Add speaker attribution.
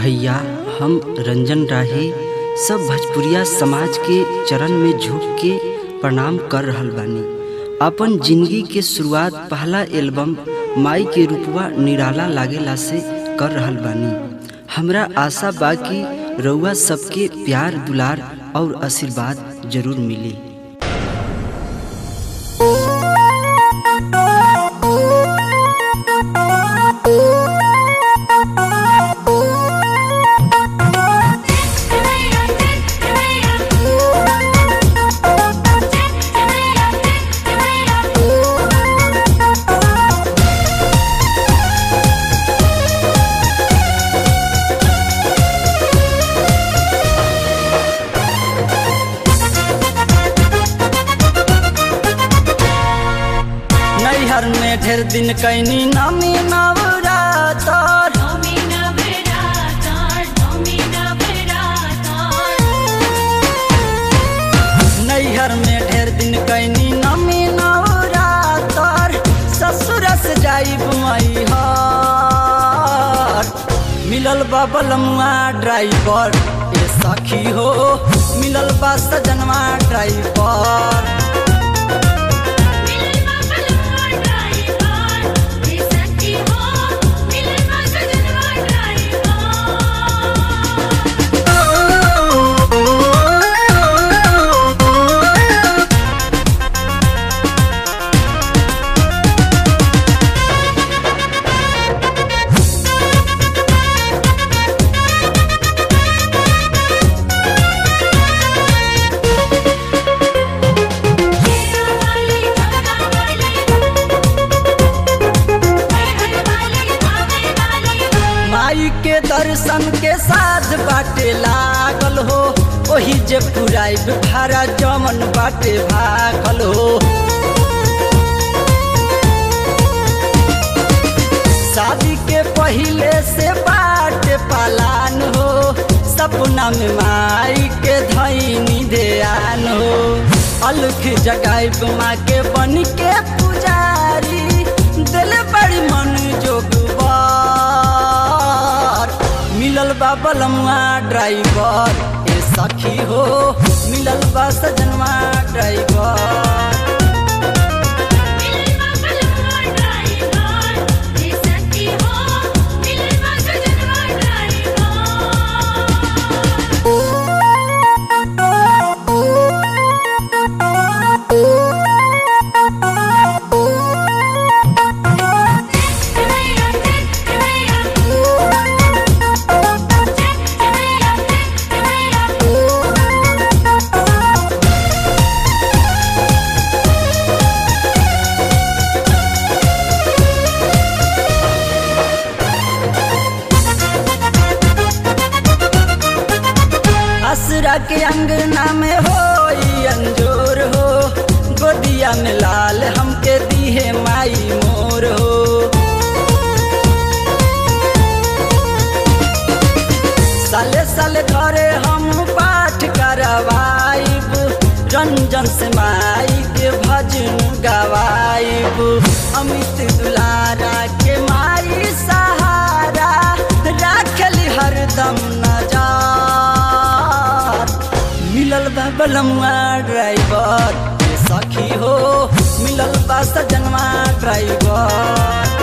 Speaker 1: भैया हम रंजन राही सब भोजपुरिया समाज के चरण में झुक के प्रणाम कर रहल बानी अपन जिंदगी के शुरुआत पहला एल्बम माई के रूपवा निराला लागेला से कर रहल बानी हमरा आशा बा कि रउआ सबके प्यार दुलार और आशीर्वाद जरूर मिली नैहर में ढेर दिन कैनी नामी नवरातर नैहर में ढेर दिन कैनी नामी नवरातर ससुर से जाइब मैहर मिलल बा बलमुआ ड्राइवर ए सखी हो मिलल बा सजनवा ड्राइवर माई के दर्शन के साथ बाटे लागल हो ओही जे पुराइब भारा जमन बाटे भागल हो शादी के पहिले से बाटे पालान हो सपना में माई के धैनी ध्यान हो अलख जगाइब माँ के बन के पुजारी दिल बड़ी मन जोगवा मिलल बा बलमुआ ड्राइवर ए सखी हो मिलल बा सजनवा ड्राइवर असरा के अंगना में हो अंजोर हो गोदिया में लाल हमके दीहे माई मोर हो साले साले घरे हम पाठ करवाइब रंजन से माई के भजन गवाइब अमित दुलारा के माई सहारा राखली हरदम नजार मिलल बा बलमुआ ड्राइवर ए सखी हो मिलल बा सजनवा ड्राइवर